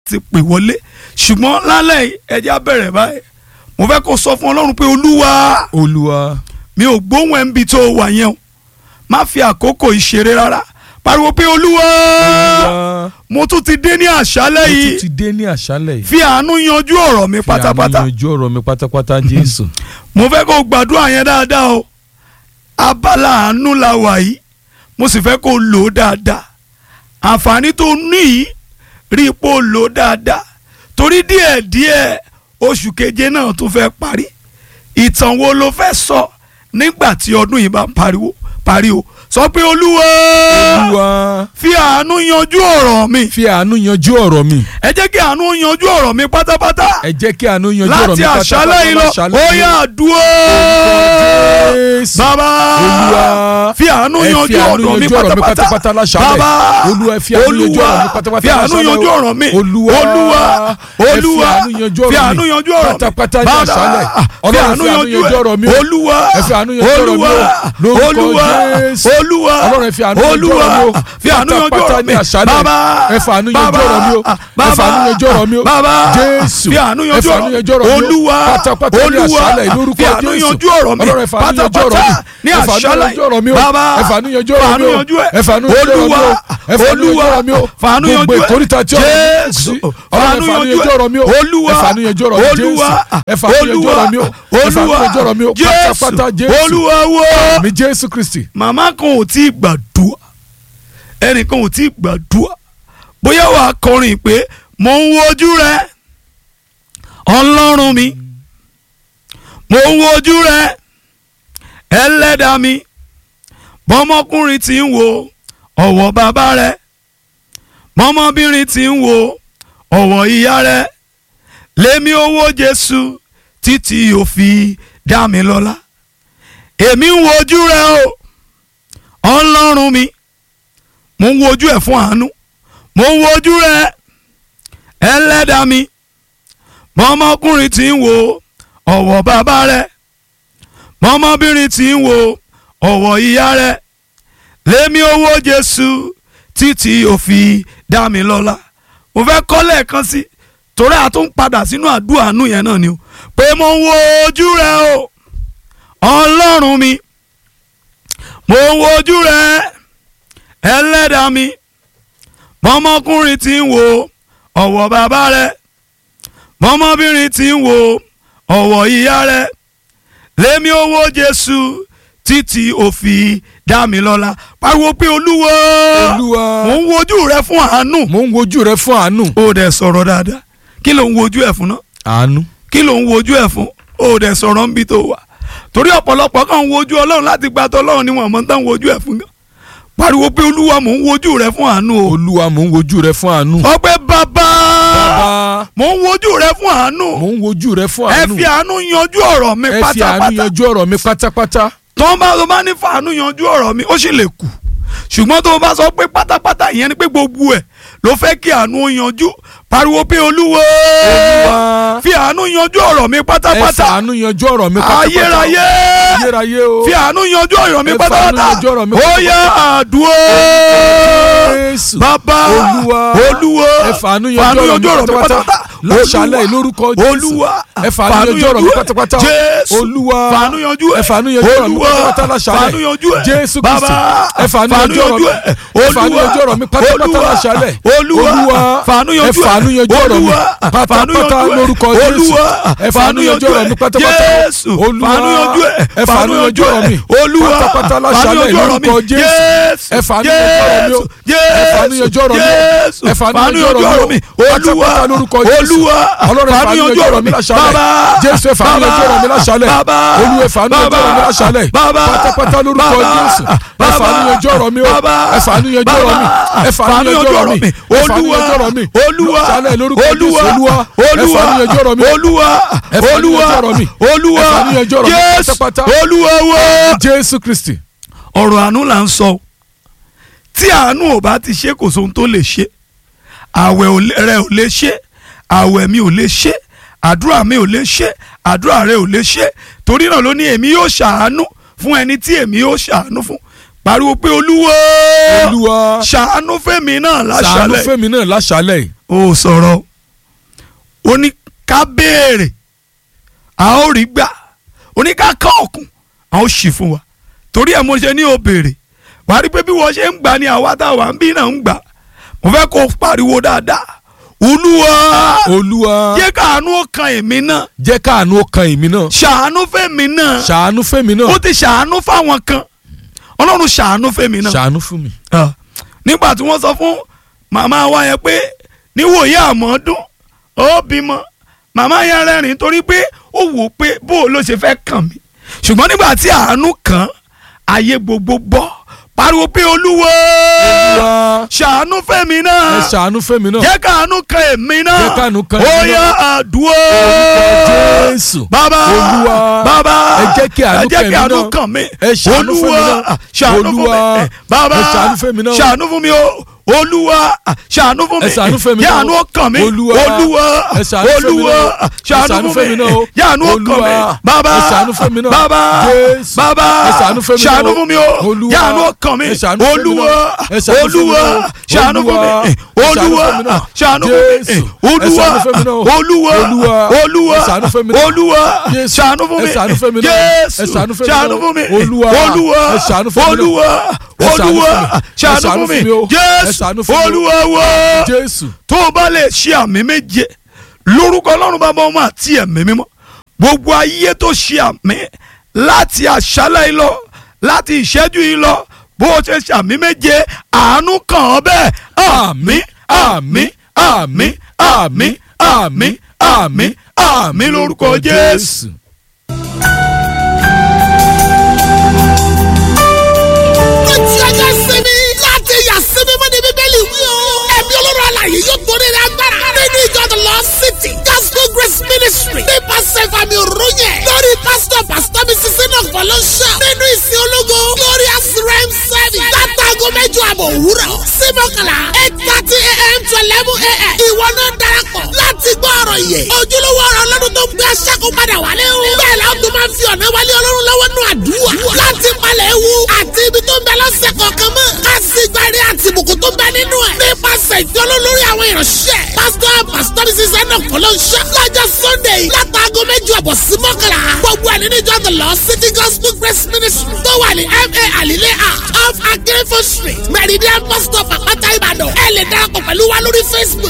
láti pè wọlé ṣùgbọ́n lálẹ́ yìí ẹjẹ́ á bẹ̀rẹ̀ báyìí mo fẹ́ kó sọ fún ọlọ́run pé olúwa olúwa mi ò gbóhùn ẹ̀ ń bi tó wà yẹn o má fi àkókò ìṣeré rárá pariwo pé olúwa olúwa mo tún ti dé ní àṣálẹ́ mo tún yìí ti dé ní àṣálẹ̀ yìí fi àánú yanjú ọ̀rọ̀ mi Fi àánú pátápátá yanjú ọ̀rọ̀ mi pátápátá jésù mo fẹ́ kó gbàdúrà yẹn dáadáa o abala àánú la wà yìí mo sì fẹ́ kó lò ó dáadáa àǹfààní tó ní yìí rí i pé ó lò ó dáadáa torí díẹ̀díẹ̀ oṣù keje náà tún fẹ́ parí ìtàn wo ló fẹ́ sọ nígbà tí ọdún yìí bá pariwo parí o sọ pé olúwa olúwa fi àánú yanjú ọ̀rọ̀ mi fi àánú yanjú ọ̀rọ̀ mi ẹ jẹ́ kí àánú yanjú ọ̀rọ̀ mi pátápátá ẹ jẹ́ kí àánú yanjú ọ̀rọ̀ mi láti pátápátá àṣálẹ́ yìí lọ láṣálẹ́ ó yìí. yá àdúró Jésù. bàbá Olúwa, fi àánú ẹ fi yanjú àánú ọ̀rọ̀ mi yanjú ọ̀rọ̀ mi pátápátá pátápátá láṣálẹ́. bàbá Olúwa, ẹ fi àánú yanjú ọ̀rọ̀ mi pátápátá fi àánú láṣálẹ́. yanjú ọ̀rọ̀ mi Olúwa, olúwa ẹ fi olúwa àánú yanjú ọ̀rọ̀ fi mi àánú yanjú ọ̀rọ̀ mi pátápátá ní Bàbá, àṣálẹ́. fi Ọlọ́run, àánú fi àánú yanjú yanjú ọ̀rọ̀ mi o. olúwa Ẹ fi àánú yanjú ọ̀rọ̀ mi o. olúwa Lórúkọ olúwa Jésù. olúwa Ọlọ́run, ẹ fi àánú yanjú olúwa ọ̀rọ̀ mi o. fi àánú yanjú Pátápátá ọ̀rọ̀ ní mi àṣálẹ́. bàbá Ẹ fi àánú yanjú bàbá, ọ̀rọ̀ mi o. Ẹ fi bàbá, àánú yanjú ọ̀rọ̀ mi o. bàbá Jésù. fi àánú Ẹ yanjú fi àánú yanjú ọ̀rọ̀ mi o. olúwa Pátápátá ní olúwa àṣálẹ́ lórúkọ fi àánú Jésù. yanjú ọ̀rọ̀ mi Ọlọ́run, ẹ fi àánú yanjú ọ̀rọ̀ pátápátá mi. ní Ẹ fi àánú àṣálẹ́ yanjú ọ̀rọ̀ mi o. bàbá Ẹ fi àánú yanjú ọ̀rọ̀ mi o. yanjú ẹ̀ Ẹ fi àánú yanjú ọ̀rọ̀ mi o. olúwa Ẹ fi àánú yanjú olúwa ọ̀rọ̀ mi o. fàánú yanjú Gbogbo ẹ̀ ìkórìtà tí ọ̀rọ̀ mi kù jésù sí. Ọlọ́run, fàánú ẹ fi àánú yanjú yanjú ọ̀rọ̀ mi o. ẹ̀ olúwa Ẹ fi àánú yanjú ọ̀rọ̀ mi, olúwa Jésù. Ẹ fi àánú yanjú olúwa ọ̀rọ̀ mi o. Ẹ fi àánú olúwa yanjú ọ̀rọ̀ mi o. Pátápátá jésù Jésù. olúwa wo mi jésù kristi. màmá kan ò tí ì gbàdúrà ẹnìkan ò tí ì gbàdúrà bóyá wàá kọrin pé mò ń wojú rẹ ọlọ́run mi mò ń wojú rẹ ẹlẹ́dàá mi bọ́mọkùnrin tí ń wo ọ̀wọ̀ bàbá rẹ bọ́mọbìnrin tí ń wo ọ̀wọ̀ ìyá rẹ lémi owó jésù títí ó fi dá mi lọ́lá èmi ń wojú rẹ o ọlọ́run mi mo ń wojú ẹ̀ fún àánú mo ń wojú rẹ ẹlẹ́dàá mi mọ́mọ́kùnrin tí ń wo ọ̀wọ̀ bàbá rẹ mọ́mọ́bìnrin tí ń wo ọ̀wọ̀ ìyá rẹ lémi owó jésù títí ó fi dá mi lọ́lá mo fẹ́ kọ́ lẹ́ẹ̀kan sí torí a tún padà sínú àdúrà àánú yẹn náà ni o pé mo ń wojú rẹ o ọlọ́run mi mo ń wojú rẹ ẹlẹ́dàá mi mọ́mọ́kùnrin tí ń wo ọ̀wọ̀ bàbá rẹ mọ́mọ́bìnrin tí ń wo ọ̀wọ̀ ìyá rẹ lémi owó jésù títí ó fi dá mi lọ́lá pariwo pé olúwa olúwa mo ń wojú rẹ fún àánú mo ń wojú rẹ fún àánú. ó dẹ̀ sọ̀rọ̀ dáadáa kí ló ń wojú ẹ̀ fún náà àánú. kí ló ń wojú ẹ̀ fún ó dẹ̀ sọ̀rọ̀ ń bí tó wà torí ọ̀pọ̀lọpọ̀ kan ń wojú ọlọ́run láti gba tọ́lọ́run ni wọ́n mọ̀ tán wojú ẹ̀ fún gan pariwo pé olúwa mò ń wojú rẹ fún àánú o olúwa mo ń wojú rẹ fún àánú. sọ pé bàbá bàbá mò ń wojú rẹ fún àánú mo ń wojú rẹ fún ẹ àánú. fi àánú yanjú ọ̀rọ̀ mi ẹ fi àánú pátápátá yanjú ọ̀rọ̀ mi pátápátá. tó ń bá tó bá ní fàánú yanjú ọ̀rọ̀ mi ó sì lè kù ṣùgbọ́n tó bá sọ pé pátápátá ìyẹn ni pé gbogbo ẹ̀ ló fẹ́ kí àánú ó yanjú pariwo pé olúwa olúwa fi àánú yanjú ọ̀rọ̀ mi ẹ fi pátápátá àánú yanjú ọ̀rọ̀ mi pátápátá. ayérayé ayérayé o. fi àánú yanjú ọ̀rọ̀ mi Ẹ fi àánú pátápátá yanjú ọ̀rọ̀ mi ó yá àdúró Jésù. bàbá Olúwa. olúwa ẹ fàánú fàánú yanjú ọ̀rọ̀ mi pátápátá. láṣálẹ̀ Olúwa. lórúkọ Jésù. olúwa ẹ fàánú yanjú ọ̀rọ̀ mi pátápátá. jésù olúwa fàánú yanjú ẹ ẹ fàánú yanjú ọ̀rọ̀ mi Olúwa. pátápátá láṣálẹ̀. fàánú yanjú ẹ Jésù Kristi. bàbá ẹ fàánú yanjú ọ̀rọ̀ mi ẹ ẹ fàánú yanjú ọ̀rọ̀ mi pátápátá Olúwa. láṣálẹ̀. olúwa Olúwa. fàánú yanjú ẹ fàánú yanjú ọ̀rọ̀ mi Olúwa. fàánú pátápátá yanjú ẹ. lórúkọ Jésù. olúwa ẹ fàánú yanjú ọ̀rọ̀ mi pátápátá. jésù Olúwa. fàánú yanjú ẹ ẹ fàánú yanjú ọ̀rọ̀ mi olúwa pátápátá láṣálẹ̀ lórúkọ Jésù. ẹ fàánú yanjú ọ̀rọ̀ mi o. ẹ fàánú yanjú ọ̀rọ̀ mi o. jésù ẹ fàánú yanjú ọ̀rọ̀ mi o. olúwa pátápátá lórúkọ Jésù. olúwa Ọlọ́run ẹ fàánú yanjú ọ̀rọ̀ mi láṣálẹ̀. bàbá Jésù ẹ fàánú yanjú ọ̀rọ̀ mi láṣálẹ̀. bàbá Olúwa ẹ fàánú yanjú ọ̀rọ̀ mi láṣálẹ̀. bàbá pátápátá lórúkọ bàbá Jésù. ẹ fàánú yanjú ọ̀rọ̀ mi o. bàbá ẹ fàánú yanjú ọ̀rọ̀ mi. ẹ fàánú yanjú ọ̀rọ̀ mi. ẹ fàánú olúwa yanjú ọ̀rọ̀ mi. olúwa láṣálẹ̀ lórúkọ Jésù. olúwa Olúwa ẹ olúwa fàánú yanjú ọ̀rọ̀ mi. olúwa Ẹ fàánú olúwa yanjú ọ̀rọ̀ mi. olúwa Ẹ fàánú yanjú ọ̀rọ̀ mi jésù pátápátá. olúwa wá. Jésù Kristi. ọ̀rọ̀ àánú là ń sọ o. tí àánú ò bá ti ṣe kò sóhun tó lè ṣe àwẹ̀ ò lè- rẹ ò lè ṣe àwẹ̀ mi ò lè ṣe àdúrà mi ò lè ṣe àdúrà rẹ ò lè ṣe torí náà ló ní èmi yóò ṣàánú fún ẹni tí èmi yóò ṣàánú fún pariwo pé olúwa Olúwa ṣàánú fẹ́mi náà ṣàánú láṣálẹ̀ fẹ́mi náà láṣálẹ̀. ó sọ̀rọ̀ ó ní ká béèrè a ó rí gbà ó ní ká ká ọ̀kùn a ó ṣì fún wa torí ẹ̀ mo ṣe ní o béèrè wàá rí pé bí wọ́n ṣe ń gbà ní àwa táwa ń bí náà ń gbà mo fẹ́ kó pariwo dáadáa olúwa olúwa jẹ́ káàánú ó kan èmi náà jẹ́ káàánú ó kan èmi náà ṣàánú fẹ́mi náà ṣàánú fẹ́mi náà ó ti ṣàánú fáwọn kan ọlọ́run ṣàánú fẹ́mi náà ṣàánú fún mi. Ah, nígbà tí wọ́n sọ fún màmá wa yẹn pé níwòye àmọ́dún ó bímọ màmá yẹn rẹ́rìn torí pé ó wò ó pé bó o ló ṣe fẹ́ kàn mí ṣùgbọ́n nígbà tí àánú kàn án, ayé gbogbo bọ́ pariwo pé olúwa olúwa ṣàánú fẹ́mi ẹ náà ṣàánú fẹ́mi náà. jẹ́ káàánú kan èmi náà Jẹ́ káàánú kan ó èmi yá náà. àdúrà Orúkọ Jésù. bàbá Olúwa. bàbá Ẹ jẹ́ kí àánú ẹ jẹ́ kan kí èmi àánú náà. kàn mí Ẹ ṣàánú fún mi olúwa náà. ṣàánú fún mi Olúwa. Eh, bàbá Ẹ ṣàánú fún mi náà. ṣàánú fún mi o olúwa ṣàánú fún mi Ẹ ṣàánú fún mi jẹ́ náà. àánú kàn mí Olúwa. olúwa Ẹ ṣàánú fún mi olúwa náà. Ẹ ṣàánú ṣàánú fún fún mi mi náà. jẹ́ àánú kàn mí Olúwa. bàbá Ẹ ṣàánú fún mi náà. bàbá Jésù. bàbá Ẹ ṣàánú fún mi náà. ṣàánú fún mi o Olúwa. jẹ́ àánú kàn mí Ẹ ṣàánú fún mi olúwa náà. Ẹ ṣàánú fún mi olúwa náà. ṣàánú fún mi Olúwa. olúwa Ẹ ṣàánú fún mi náà. ṣàánú fún mi Jésù. olúwa Ẹ ṣàánú fún mi náà. olúwa Olúwa. olúwa Ẹ ṣàánú fún mi náà. olúwa Jésù. ṣàánú fún mi Ẹ ṣàánú fún mi náà. jésù Ẹ ṣàánú fún mi ṣàánú náà. fún mi Olúwa. olúwa Ẹ ṣàánú fún mi náà. olúwa Ẹ ṣàánú olúwa fún mi. Ẹ ṣàánú ṣàánú fún mi fún mi o. Ẹ jésù ṣàánú fún mi o. olúwa wá Jésù. tó o bá lè ṣe àmì méje lórúkọ ọlọ́run bàbá ọmọ àti ẹ̀mí mímọ́ gbogbo ayé tó ṣe àmì láti àṣálẹ́ yìí lọ láti ìṣẹ́jú yìí lọ bó o ṣe ṣe àmì méje àánú kàn ọ́ bẹ́ẹ̀ àmín àmín àmín àmín àmín àmín àmín lórúkọ jésù. ó ti ọjọ́ sinmi láti yà sinmi mọ́ ní bíbélì wí o. ẹ̀mí olóró àlàyé yóò torí rẹ̀ agbára. nínú ìjọ the Lord City gospel grace ministry nípasẹ̀ ìfàmì òróyè lórí pásítọ̀ pásítọ̀ mi sísè náà fọlọ́ṣà nínú ìsìn ológo glorious rem service látàgọ mẹ́jọ àbọ̀ òwúrọ̀ sí mọ́kànlá eight thirty a.m. to eleven a.m. ìwọ náà darapọ̀ láti gbọ́ ọ̀rọ̀ yẹ ojúlówó ọ̀rọ̀ ọlọ́run tó ń gbé aṣáko padà wálé o. bẹ́ẹ̀ la ó tún máa ń fi ọ̀nà wálé ọlọ́run lọ́wọ́ nù àdúrà láti palẹ̀ ewu àti ibi tó ń bẹ lọ́sẹ̀ kọ̀ọ̀kan mọ́ ká sì gbárí àti ìbùkún tó ń bẹ nínú ẹ̀. nípasẹ̀ ìfẹ́ olólórí àwọn ìránṣẹ́ pásítọ̀ pásítọ̀ ní sísẹ́ náà kọ́ ló ń ṣe lọ́jọ́ sunday látàgọ́ méjì ọ̀bọ̀ sí mọ́kànlá gbogbo ẹ̀ nínú ìjọ the lord city gospel grace ministry tó wà ní ma alile a off akérèfọ́ street meridian bus stop àpáta ìbàdàn ẹ lè darapọ̀ pẹ̀lú wa lórí facebook